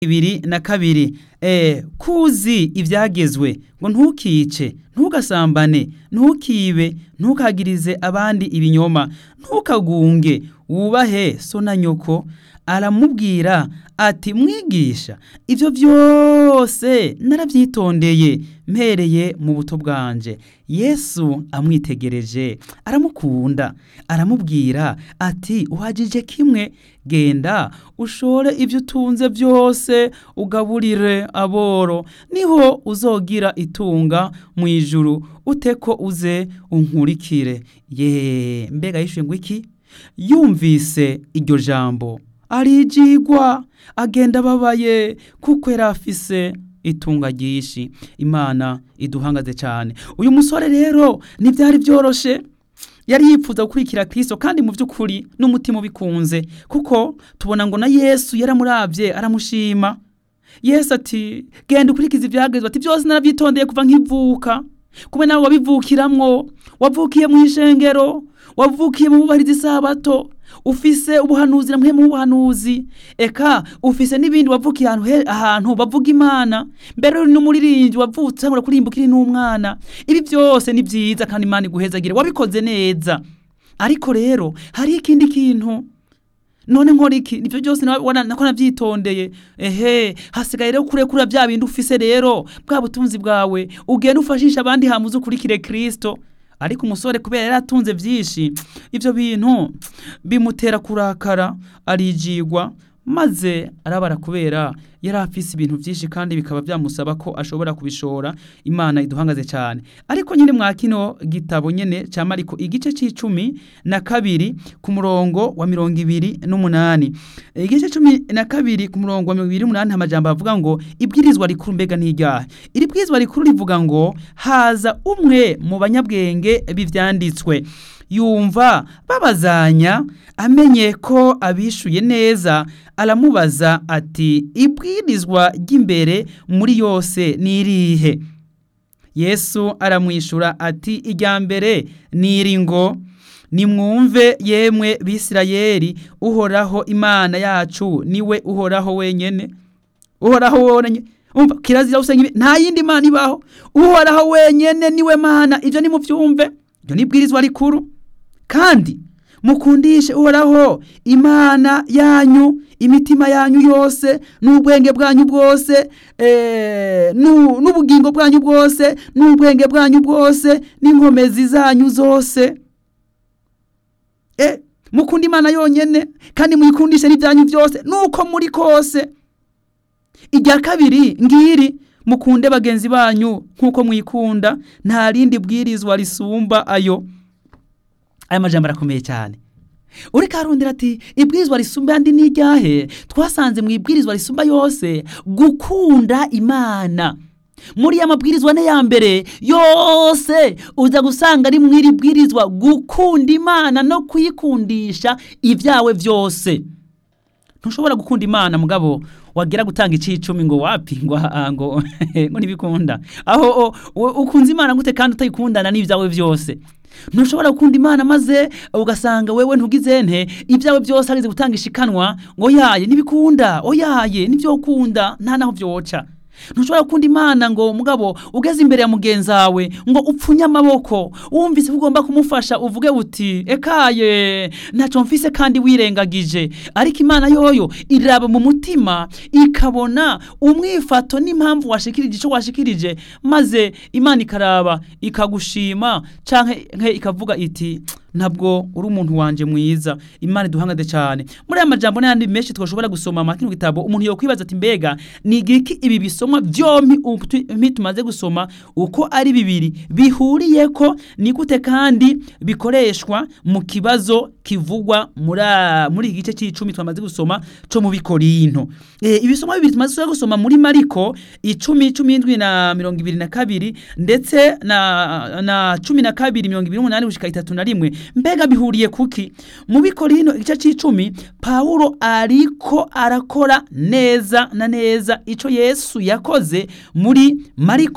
ibiri na kabiri eh, kuzi ibyagezwe ngo ntukice ntugasambane ntukibe ntukagirize abandi ibinyoma ntukagunge wubahe so na nyoko aramubwira ati mwigisha ibyo byose narabyitondeye mpereye mu buto bwanje yesu amwitegereje aramukunda aramubwira ati uhagije kimwe genda ushore ibyo utunze byose ugaburire aboro niho uzogira itunga mu ijuru ute ko uze unkurikire ye mbega yishuye ngo iki yumvise iryo jambo arijigwa agenda ababaye kuko yari afise itunga ryinshi imana iduhangaze cyane uyu musore rero ntibyari byoroshe yari yifuza gukurikira kirisito kandi mu by'ukuri n'umutima ubikunze kuko tubona ngo na yesu yaramurabye aramushima yesu ati genda ukurikiza ibyagezwe ati byose narabyitondeye kuva nk'ivuka kuba nawe wabivukiramwo wavukiye mu ishengero wavukiye mu bubahiriza isabato ufise ubuhanuzi namwe mu buhanuzi eka ufise n'ibindi wavukiye ahantu he- ahantu bavuga imana mbere uri n'umuririmbyi wavutse ngo kuririmba ukiri n'umwana ibi byose ni byiza kandi imana iguhezagire wabikoze neza ariko rero hari ikindi kintu none nkora iki nivyo byose nawe wana- nako navyitondeye ehe hasigaye rero kurekura bya bindi ufise rero bwa butunzi bwawe ugenda ufashisha abandi hamuze ukurikire kristo ariko umusore kubera yari atunze byinshi ivyo bintu bimutera kurakara arijigwa maze arabara kubera yari afise ibintu byinshi kandi bikaba byamusaba ko ashobora kubishora imana iduhangaze cyane ariko nyine mwa kino gitabo nyene ca mariko igice c'icumi na kabiri ku murongo wa mirongo ibiri n'umunani igice cumi na kabiri ku murongo wa mirongo ibiri n'umunani amajambo avuga ngo ibwirizwa rikuru mbega n'iryahe iri bwirizwa rikuru rivuga ngo haza umwe mu banyabwenge b'ivyanditswe yumva babazanya amenye ko abishuye neza aramubaza ati ibwirizwa ry'imbere muri yose ni irihe yesu aramwishura ati irya mbere ni iri ngo nimwumve yemwe bisirayeli uhoraho imana yacu niwe uhoraho wenyene uhoraho wenyene umva kirazira usenya ibi- nta yindi mana ibaho uhoraho wenyene niwe mana ibyo nimuvyumve ibyo ni ibwirizwa rikuru kandi mukundishe uhoraho imana yanyu imitima yanyu yose n'ubwenge bwanyu bwose eh, nu- n'ubugingo bwanyu bwose n'ubwenge bwanyu bwose n'inkomezi zanyu zose eh, mukunda imana yonyene kandi muyikundishe n'ibyanyu byose nuko muri kose irya kabiri ngiri mukunde bagenzi banyu nk'uko mwikunda nta rindi bwirizwa risumba ayo aya majambo arakomeye cyane ureka arondera ati ibwirizwa risumba andi ni iryahe twasanze mu ibwirizwa risumba yose gukunda imana muri ya mabwirizwa ne ya mbere yose uza gusanga ari mu iri bwirizwa gukunda imana no kuyikundisha ibyawe byose ntushobora gukunda imana mugabo wagira gutanga icicumi ngo wapi ngo aha ngo ngo ntibikunda aho o- o- ukunze imana gute kandi utayikundana n'ibyawe byose ntushobora gukunda imana maze ugasanga wewe ntugize nte ibyawe byose arize gutanga ishikanwa ngo yaye ntibikunda oyaye nibyo ukunda nta naho byoca ntushobora gukunda imana ngo mugabo ugeze imbere ya mugenzi wawe ngo upfunye amaboko wumvise ko ugomba kumufasha uvuge uti ekaye ntacyo mfise kandi wirengagije ariko imana yoyo iraba mu mutima ikabona umwifato n'impamvu washikirije icyo washikirije maze imana ikaraba ikagushima canke ikavuga iti ntabwo uri umuntu wanje mwiza imana iduhangade cyane muri aya majambo n'ayandi menshi twashobora gusoma mu kino gitabo umuntu yokwibaza ati mbega ni igiki ibi bisomwa byombi ubu tu- tumaze gusoma uko ari bibiri bihuriye ko ni gute kandi bikoreshwa mu kibazo kivugwa muri a- muri iki gice cy'icumi twamaze gusoma cyo mu bikorinto eh ibisomwa bibiri tumaze gusoma muri mariko icumi cumi n'indwi na mirongo ibiri na kabiri ndetse na na cumi na kabiri mirongo ibiri n'umunani gushika itatu na rimwe mbega bihuriye kuki mu bikorino igice c'icumi pawulo ariko arakora neza na neza ico yesu yakoze muri mariko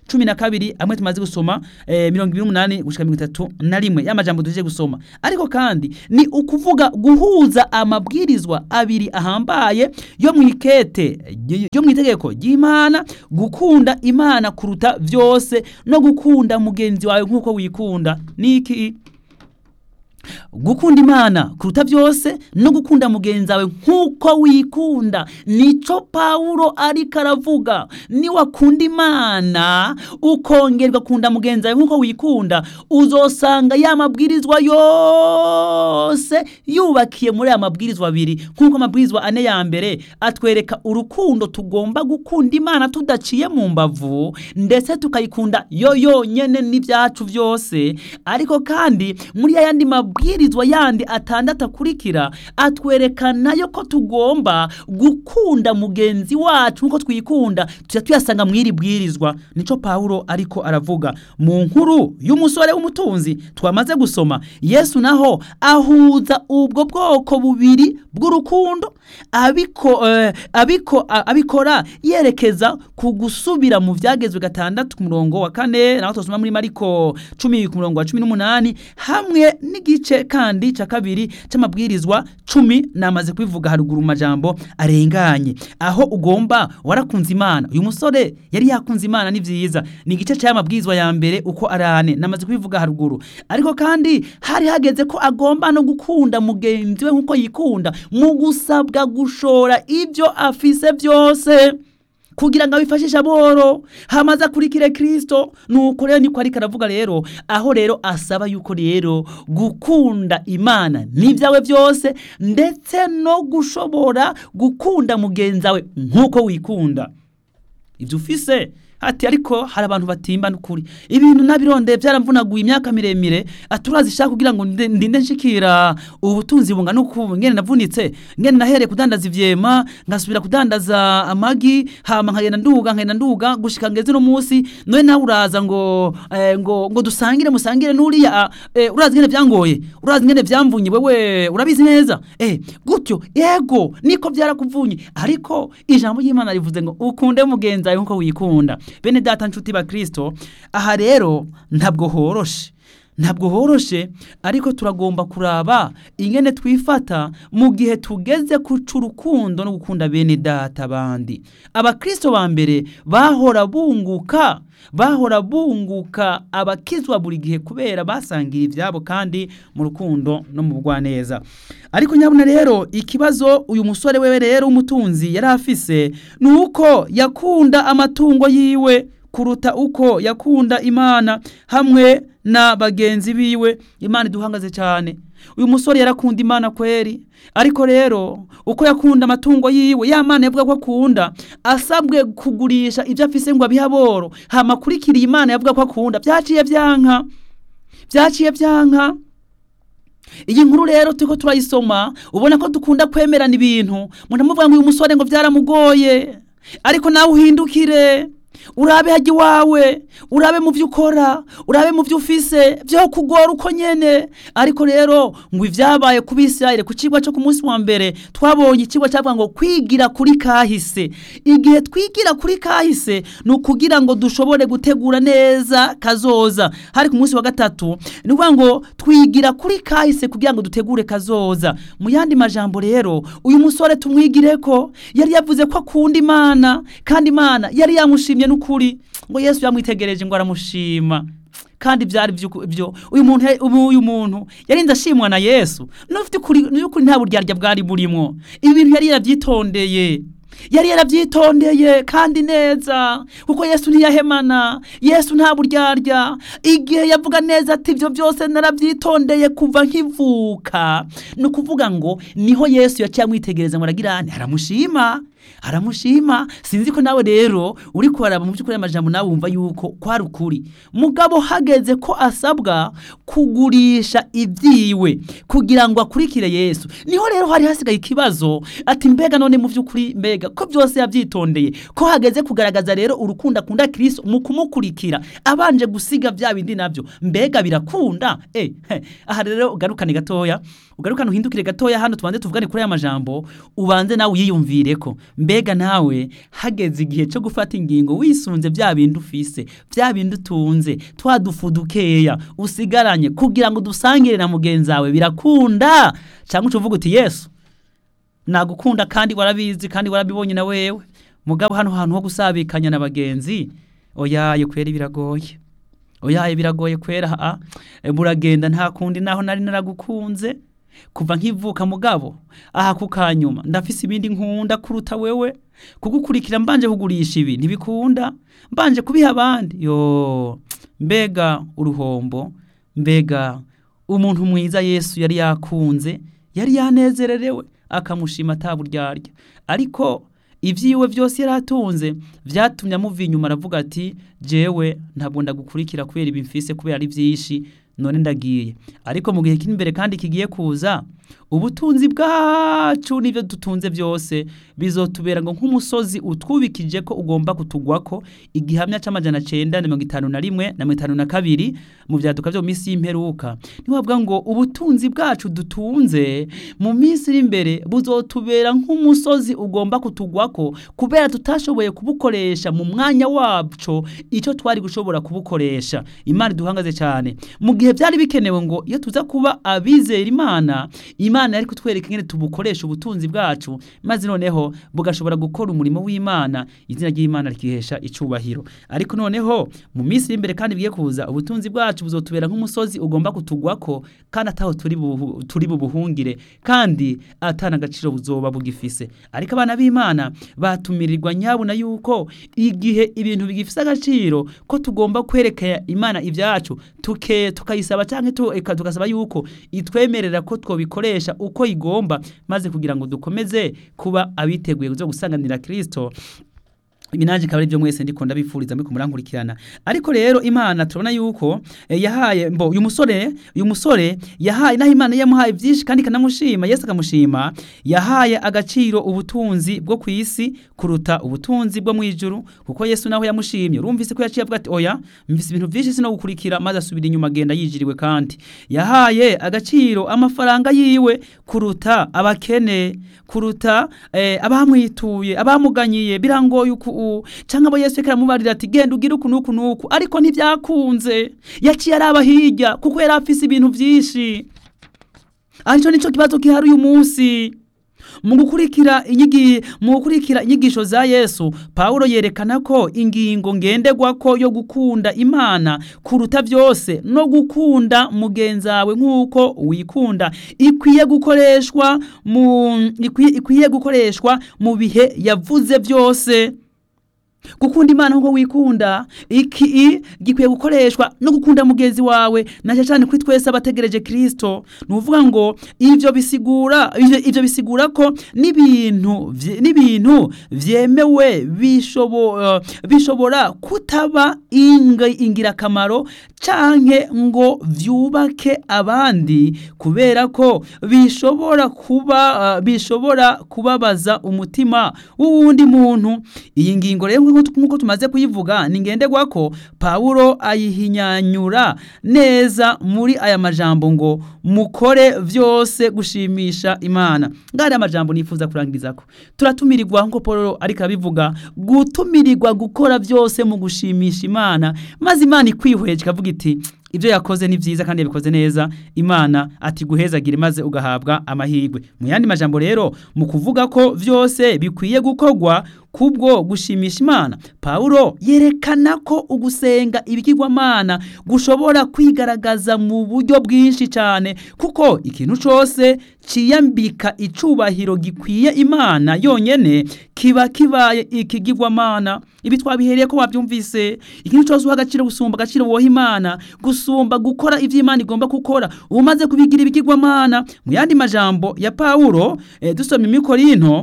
cumi na kabiri amwe tumaze gusoma eh, mirongo ibiri n'umunani gushika mirongo itatu na rimwe y'amajambo tuje gusoma ariko kandi ni ukuvuga guhuza amabwirizwa abiri ahambaye yo mu ikete yo mu itegeko ry'imana gukunda imana kuruta vyose no gukunda mugenzi wawe nk'uko wikunda niki gukunda imana kuruta byose no gukunda mugenzi wawe nk'uko wikunda nico pawulo ariko aravuga niwakunda imana ukongera ugakunda mugenzi wawe nk'uko wikunda uzosanga ya mabwirizwa yose yubakiye muri aya mabwirizwa abiri nk'uko amabwirizwa ane ya mbere atwereka urukundo tugomba gukunda imana tudaciye mu mbavu ndetse tukayikunda yo yonyene n'ibyacu byose ariko kandi muri ya yandi mabwirizwa yandi atandatu akurikira atwerekana yo ko tugomba gukunda mugenzi wacu nk'uko twikunda tujya tuyasanga mu iri bwirizwa nico pawulo ariko aravuga mu nkuru y'umusore w'umutunzi twamaze gusoma yesu naho ahuza ubwo bwoko bubiri bw'urukundo abiko eh, abiko a- abikora yerekeza ku gusubira mu vyagezwe gatandatu ku murongo wa kane naho tosoma muri mariko cumi ku murongo wa cumi n'umunani hamwe n'igice kandi ca kabiri c'amabwirizwa cumi namaze kubivuga haruguru mu majambo arenganye aho ugomba warakunze imana uyu musore yari yakunze imana ni vyiza ni igice c'aya mabwirizwa ya mbere uko arane namaze kubivuga haruguru ariko kandi hari hageze ko agomba no gukunda mugenzi we nk'uko yikunda mu gusabwa gushora ibyo afise byose kugira ngo abifashishe aboro hamaze akurikire kristo nuko rero niko ariko aravuga rero aho rero asaba yuko rero gukunda imana n'ibyawe byose ndetse no gushobora gukunda mugenzi wawe nk'uko wikunda ibyo ufise ati ariko hari abantu batimba n'ukuri ibintu nabirondeye byaramvunaguye imyaka miremire aturazishaka kugira ngo ndinde ndinde nshikira ubutunzi bungana uku ngene navunitse ngene nahereye kudandaza ivyema ngasubira kudandaza amagi hama nkagenda nduga nkagenda nduga gushika ngeze no munsi none nawe uraza ngo eh, ngo ngo dusangire musangire nuriya eh, urazi ngene vyangoye urazi ngene vyamvunye wewe urabizi neza eh gutyo yego niko byarakuvunye ariko ijambo ry'Imana rivuze ngo ukunde mugenzi wawe nkuko wikunda bene data nshuti ba Kristo aha rero ntabwo horoshe ntabwo horoshe ariko turagomba kuraba ingene twifata mu gihe tugeze kuca urukundo no gukunda bene data bandi abakristo ba mbere bahora bunguka bahora bunguka abakizwa buri gihe kubera basangira ibyabo kandi mu rukundo no mu bugwaneza ariko nyabuna rero ikibazo uyu musore wewe rero w'umutunzi yari afise ni uko yakunda amatungo yiwe kuruta uko yakunda imana hamwe na bagenzi biwe imana iduhangaze cyane uyu musore yarakunda imana kweri ariko rero uko yakunda amatungo yiwe ya mana yavuga ko akunda asabwe kugurisha ibyo afise ngo abihe aboro hama akurikiriye imana yavuga ko akunda byaciye byanka byaciye byanka iyi nkuru rero turiko turayisoma ubona ko dukunda kwemerana ibintu munamuvuga ngo uyu musore ngo byaramugoye ariko nawe uhindukire urabe hajya iwawe urabe mu byo ukora urabe mu byo ufise byo kugora uko nyene ariko rero ngo ibyabaye ku bisirayire ku kigwa cyo ku munsi wa mbere twabonye ikigwa cyavuga ngo kwigira kuri kahise igihe twigira kuri kahise ni ukugira ngo dushobore gutegura neza kazoza hari ku munsi wa gatatu ni ukuvuga ngo twigira kuri kahise kugira ngo dutegure kazoza mu yandi majambo rero uyu musore tumwigire ko yari yavuze ko akunda imana kandi imana yari yamushimye n'ukuri ngo yesu yamwitegereje ngo aramushima kandi byari byo uyu muntu uyu muntu yarinze ashimwa na yesu n'ufite ukuri n'ukuri nta buryarya bwari burimo ibi bintu yari yarabyitondeye yari yarabyitondeye kandi neza kuko yesu ntiyahemana yesu nta buryarya igihe yavuga neza ati ibyo byose narabyitondeye kuva nkivuka ni ukuvuga ngo niho yesu yaciye amwitegereza ngo aragira aramushima aramushima sinzi ko nawe rero uri kuharaba mu by'ukuri amajambo nawe wumva yuko kwari ukuri mugabo hageze ko asabwa kugurisha ibyiwe kugira ngo akurikire yesu niho rero hari hasigaye ikibazo ati mbega none mu by'ukuri mbega ko byose yabyitondeye ko hageze kugaragaza rero urukundo akunda kirisito mu kumukurikira abanje gusiga bya bindi nabyo mbega birakunda eh aha rero ugarukane gatoya ugarukane uhindukire gatoya hano tubanze tuvugane kuri aya majambo ubanze nawe uyiyumvire ko mbega mbega nawe hageze igihe cyo gufata ingingo wisunze bya bindi ufise bya bindi utunze twa dufu dukeya usigaranye kugira ngo dusangire na mugenzi wawe birakunda cyangwa ucuvuga uti yesu nagukunda kandi warabizi kandi warabibonye na wewe mugabo hano hantu ho gusabikanya na bagenzi oyaye kwera biragoye oyaye biragoye kwera a buragenda nta kundi naho nari naragukunze kuva nkivuka mugabo aha ku kanyuma ndafise ibindi nkunda kuruta wewe kugukurikira mbanje kugurisha ibi ntibikunda mbanje kubiha abandi yo mbega uruhombo mbega umuntu mwiza yesu yari yakunze yari yanezererewe akamushima ataburyarya ariko ibyiwe byose yari atunze byatumye amuva inyuma aravuga ati jewe ntabwo ndagukurikira kubera ibi mfise kubera ari byinshi none ndagiye ariko mu gihe kiri imbere kandi kigiye kuza ubutunzi bwacu n'ibyo dutunze byose bizotubera ngo nk'umusozi utwubikije ko ugomba kutugwako igihamya cy'amajana cyenda na mirongo itanu na rimwe na mirongo itanu na kabiri mu byaduka byo mu minsi y'imperuka ntiwavuga ngo ubutunzi bwacu dutunze mu minsi iri imbere buzotubera nk'umusozi ugomba kutugwako kubera tutashoboye kubukoresha mu mwanya wacu icyo twari gushobora kubukoresha imana iduhangaze cyane mu gihe byari bikenewe ngo iyo tuza kuba abizera imana imana yari kutwereka ingene tubukoresha ubutunzi bwacu maze noneho bugashobora gukora umurimo w'imana izina ry'imana rikihesha icubahiro ariko noneho mu minsi iri imbere kandi bigiye kuza ubutunzi bwacu buzotubera nk'umusozi ugomba kutugwako kandi ataho turi buhu- turi bubuhungire kandi atana agaciro buzoba bugifise ariko abana b'imana batumirirwa nyabuna yuko igihe ibintu bigifise agaciro ko tugomba kwereka imana ibyacu tuke tukayisaba cyangwa tu, eka tugasaba yuko itwemerera ko twobikoresha uko igomba maze kugira ngo dukomeze kuba abiteguye kuzo gusanganira Kristo ibi nanjye akaba ari byo mwese ndiko ndabifuriza muri kumurankurikirana ariko rero imana turabona yuko eh, yahaye mbo uyu musore uyu musore yahaye naho imana yamuhaye byinshi kandi ikanamushima yesu akamushima yahaye agaciro ubutunzi bwo ku isi kuruta ubutunzi bwo mu ijuru kuko yesu naho yamushimye urumvise ko yaciye avuga ati oya mvise ibintu byinshi sino gukurikira maze asubira inyuma agenda yijiriwe kandi yahaye agaciro amafaranga yiwe kuruta abakene kuruta eh, abamwituye abamuganyiye birangoye uku u- canke abo yesu reka aramubarira ati genda ugire uku nuku nuku ariko ntibyakunze yaciye araba hirya kuko yari afise ibintu vyinshi arico nico kibazo gihari uyu munsi mu gukurikira inyigi mu gukurikira inyigisho za Yesu Paulo yerekana ko ingingo ngenderwako yo gukunda Imana kuruta byose no gukunda mugenzawe nk'uko wikunda ikwiye gukoreshwa mu ikwiye, ikwiye gukoreshwa mu bihe yavuze byose gukunda imana nkuko wikunda iki i gikwiye gukoreshwa no gukunda mugenzi wawe na cyane kuri twese abategereje Kristo nuvuga ngo ivyo bisigura ivyo, ivyo bisigura ko n'ibintu vye- n'ibintu vyemewe bishobo, uh, bishobora kutaba inga, ingirakamaro canke ngo vyubake abandi kubera ko bishobora kuba uh, bishobora kubabaza umutima w'uwundi muntu iyi ngingo rero nk'uko nk'uko tumaze kuyivuga ni ngenderwako Paulo ayihinyanyura neza muri aya majambo ngo mukore vyose gushimisha Imana ngari amajambo nifuza kurangirizako turatumirirwa nk'uko Paulo ariko abivuga gutumirirwa gukora vyose mu gushimisha Imana maze Imana ikwihweje ikavuga iti ibyo yakoze ni byiza kandi yabikoze neza imana ati guhezagire maze ugahabwa amahirwe mu yandi majambo rero mu kuvuga ko byose bikwiye gukorwa kubwo gushimisha imana paulo yerekana ko ugusenga ibigirwamana gushobora kwigaragaza mu buryo bwinshi cyane kuko ikintu cyose ciyambika icubahiro gikwiye imana yonyene kiba kibaye ikigirwamana ibi twabihereye ko wabyumvise ikintu cyose uha agaciro gusumba agaciro woha imana gusumba gukora ivyo imana igomba gukora umaze kubigira ibigirwamana mu yandi majambo ya paulo eh, dusoma imikorinto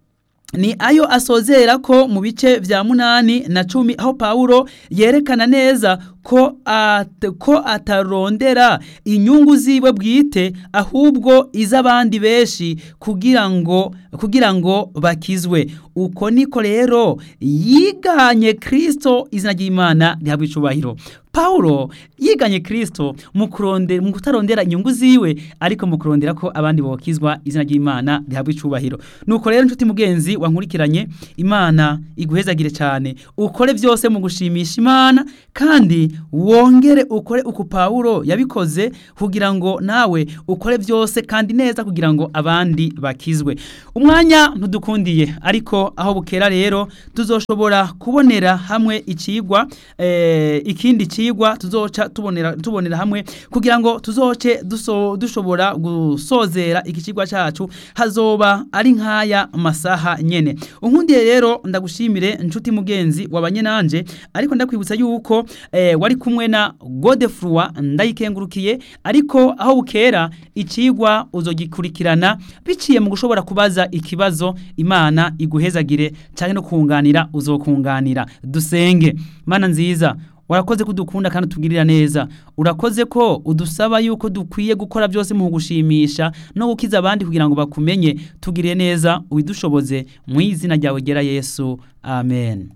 ni ayo asozera ko mu bice vya munani na cumi aho Paulo yerekana neza ko at, ko atarondera inyungu ziwe bwite ahubwo iz'abandi beshi kugira ngo kugira ngo bakizwe uko niko rero yiganye Kristo izina ry'Imana rihabwa icubahiro pawulo yiganye kristo mu kurondera mu kutarondera inyungu ziwe ariko mu kurondera ko abandi bokizwa izina ry'imana rihabwa icubahiro nuko rero nshuti mugenzi wankurikiranye imana iguhezagire cyane ukore byose mu gushimisha imana kandi wongere ukore uku pawulo yabikoze kugira ngo nawe ukore byose kandi neza kugira ngo abandi bakizwe umwanya ntudukundiye ariko aho bukera rero tuzoshobora kubonera hamwe ikigwa eh, ikindi kigwa tuzoca tubonera tubonera hamwe kugira ngo tuzoce duso, dushobora gusozera iki kigwa cacu hazoba ari nkaya masaha nyene unkundiye rero ndagushimire nshuti mugenzi wabanye nanje ariko ndakwibutsa yuko eh, wari kumwe na Godefroi ndayikengurukiye ariko aho bukera ikigwa uzogikurikirana biciye mu gushobora kubaza ikibazo imana iguhezagire cyane no kunganira uzokunganira dusenge mana nziza warakoze ko udukunda kandi utugirira neza urakoze ko udusaba yuko dukwiye gukora byose mu gushimisha no gukiza abandi kugira ngo bakumenye tugire neza ubidushoboze mu izina ryawe gera yesu amen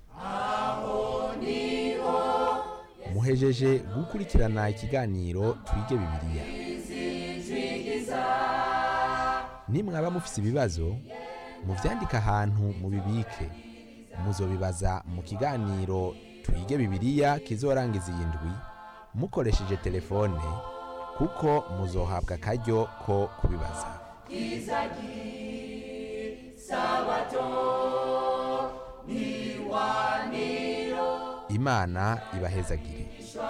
muhejeje gukurikirana ikiganiro twige bibiliya nimwaba mufise ibibazo muvyandike ahantu mubibike muzobibaza mu kiganiro twige bibiliya kizorangiza iyi ndwi mukoresheje telefone kuko muzohabwa akaryo ko kubibaza imana ibahezagire